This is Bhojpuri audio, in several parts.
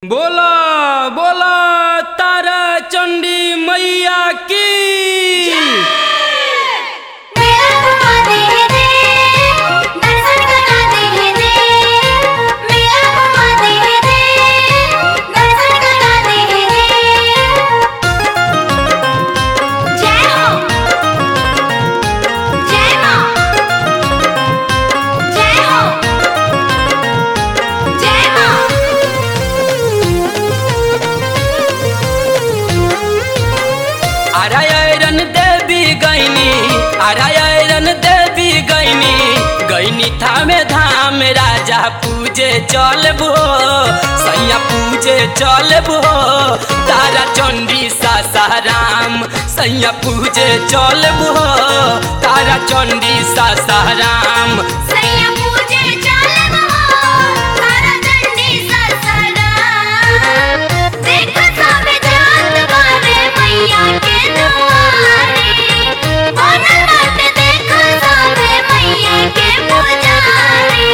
बोला बोला तारा चंडी मैया की मेरा घुमा दे दे दर्शन करा दे दे मेरा घुमा दे दे दर्शन करा दे दे जय हो जय मां जय हो जय मां आरायरन देवी गैनी आरायरन देवी गैनी गैनी थामे धाम राजा पूजे चलबो सैया पूजे चलबो तारा चंडी सासाराम सैया पूजे चलबो तारा चंडी सासाराम सैया पूजे चलबो तारा चंडी ससरा देख सबे जात बारे मैया के दुआरे बनल बाटे देख सबे मैया के पुजारी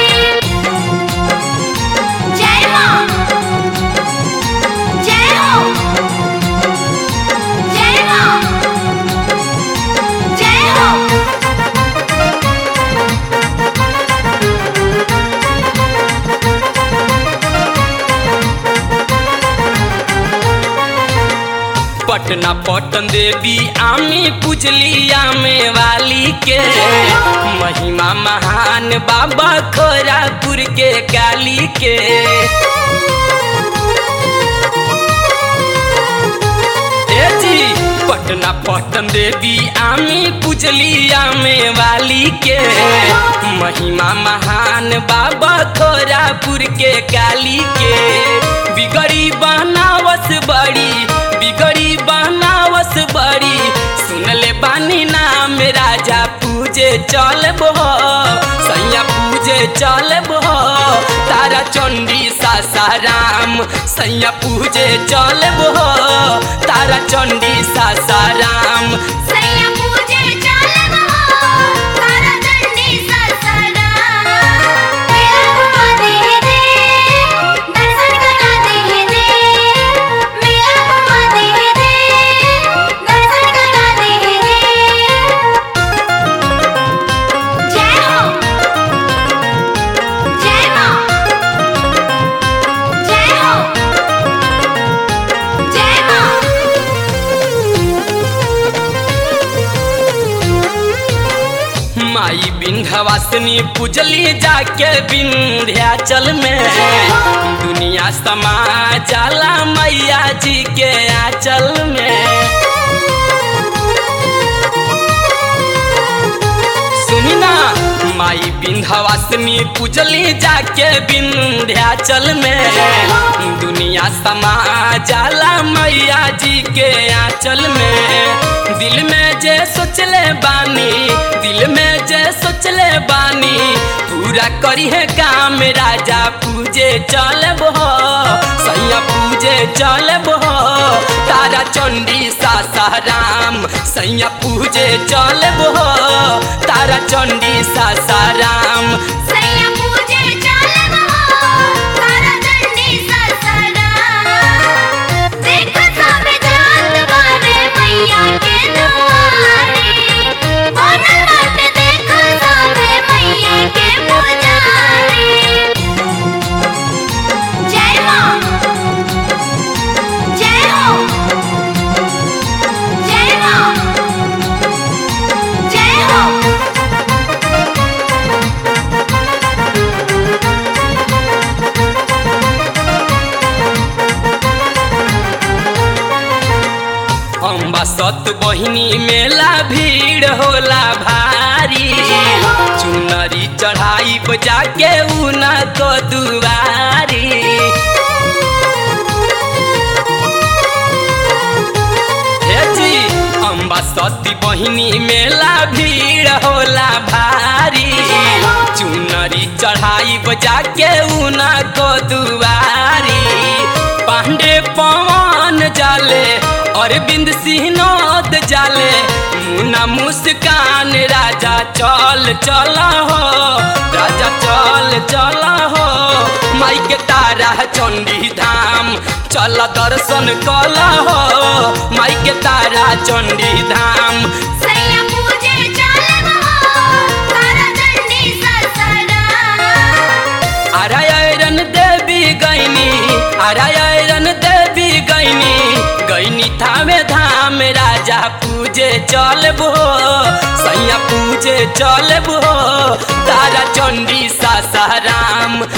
जय मां जय हो जय मां जय हो पटना पटन देवी आमी पूजली आमे वाली के महिमा महान बाबा खोरापुर के काली के ए जी पटना पटन देवी आमी पूजली आमे वाली के महिमा महान बाबा खोरापुर के काली के बिगड़ी बनावस बड़ी बिगड़ी बनावस बड़ी सुनले बानी नाम राजा पूजे चलबो सैया पूजे चलबो तारा चंडी सासाराम सैया पूजे चलबो तारा चंडी सासाराम सैया पूजे चलबो तारा चंडी ससरा मेरा घुमा दे दे दर्शन करा दे दे मेरा घुमा दे दे दर्शन करा दे दे जय हो जय मां जय हो जय माई विंध्यवासिनी पूजली जाके विंध्याचल में दुनिया समा जाला मैया जी के आंचल में सुनी ना माई विंध्यवासिनी पूजली जाके विंध्याचल में दुनिया समा जाला मैया जी के आंचल में दिल में जे सोचले बानी दिल में जे सोचले बानी पूरा करी है काम राजा पूजे चलबो सैया पूजे चलबो तारा चंडी सासाराम सैया पूजे चलबो तारा चंडी सासाराम सैया पूजे चलबो तारा चंडी ससरा देख सबे जात बारे मैया के दुआरे बनल बाटे देख सबे मैया के पुजारी जय मां जय हो जय मां जय हो अम्बा सत बहिनी मेला भीड़ होला भारी चुनरी चढ़ाई बजा के उना को दुआरी हे जी अम्बा सती बहिनी मेला भीड़ होला भारी चुनरी चढ़ाई बजा के उना को दुआरी पांडे पवन जाले अरविंद सिंहनोद जाले मुना मुस्कान राजा चल चल हो राजा चल चल हो माई के तारा चंडी धाम चल दर्शन कल हो माई के तारा चंडी धाम सैया पूजे चलब हो तारा चंडी ससरा आरायरन देवी गैनी आरायरन देवी गैनी गैनी थामे धाम राजा पूजे चलबो सैया पूजे चलबो तारा चंडी सासाराम